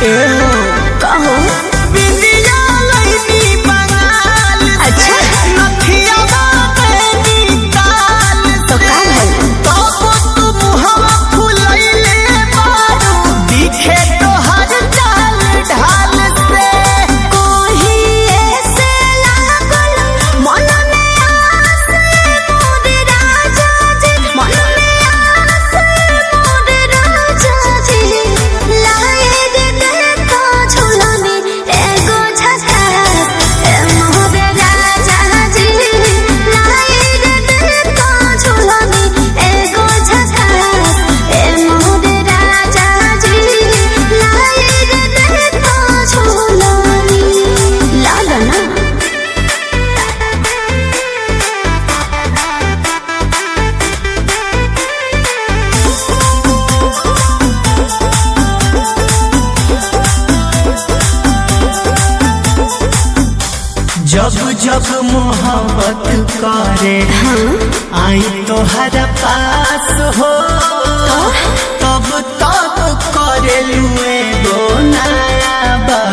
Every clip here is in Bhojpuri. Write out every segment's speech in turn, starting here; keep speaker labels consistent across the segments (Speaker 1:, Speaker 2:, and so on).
Speaker 1: एहो
Speaker 2: कहो
Speaker 1: बिंदिया लईनी बंगाल से
Speaker 2: अच्छा।
Speaker 1: नथिया बाबेनी ताल
Speaker 2: तो
Speaker 1: से
Speaker 2: का भइल?
Speaker 1: तबो तू मुहवा फुलैले बारू दिखे तोहर चाल ढाल से
Speaker 2: कोही ऐसे लागल मन में आस मोर राजा जी मन में आस मोर राजा जी लाए दे देखो झुलनी एगो झकास ए मोर राजा जी लाए दे देखो झुलनी एगो झकास ए मोर राजा जी लाए दे देखो झुलनी लागा ना
Speaker 1: जब जब मोहब्बत करे आई तोहरा पास हो तब तब करे लुए गो नया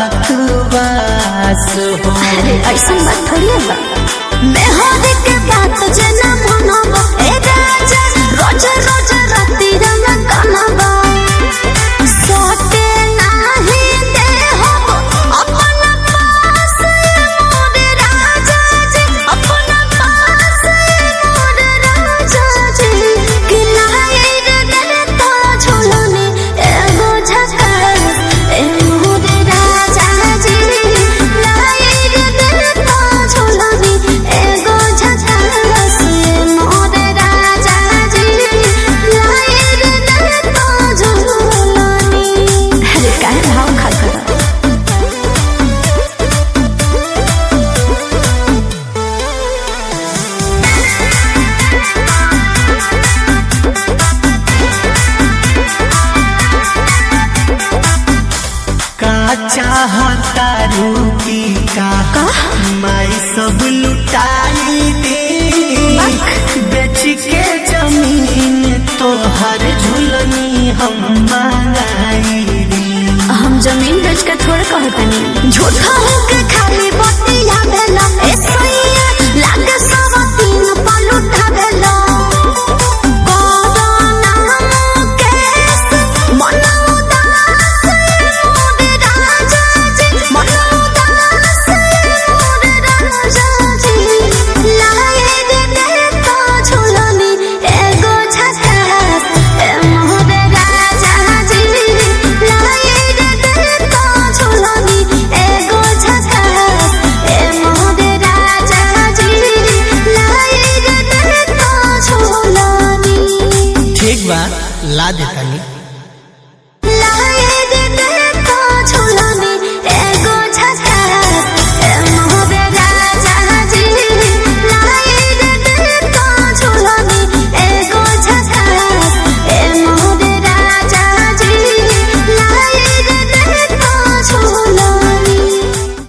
Speaker 1: बकवास हो
Speaker 2: अरे ऐसा बात थोड़ी है बा मैं हर के बात जना मनब ए राजा रोज रोज राती रंग कनबा सोते नाही दे हो अपन पास मोर राजा जी अपन पास मोर राजा जी कि लाए रे दिल तो झुलने एगो झकास ए मोर राजा जी लाए रे दिल तो झुलने एगो झकास ए मोर राजा जी लाए रे दिल तो झुलने अरे काहे भाव खाता
Speaker 1: का चाहता रूपी का माई सब लुटाई दे बेच के जमीन तोहर झुलनी हम मंगाई दे
Speaker 2: हम जमीन बेच के थोड़े कहतनी झूठा होके खाली बतिया भेला ए सैया लागे सब तीन पलुटा भेला कोरोना मुकेश मन उदास मोर राजा जी मन उदास मोर राजा जी लाए दे देखो झुलनी एगो झकास ए मोर राजा जी लाए दे देखो झुलनी एगो झकास ए मोर राजा जी लाए दे देखो झुलनी
Speaker 1: ठीक बा ला देतानी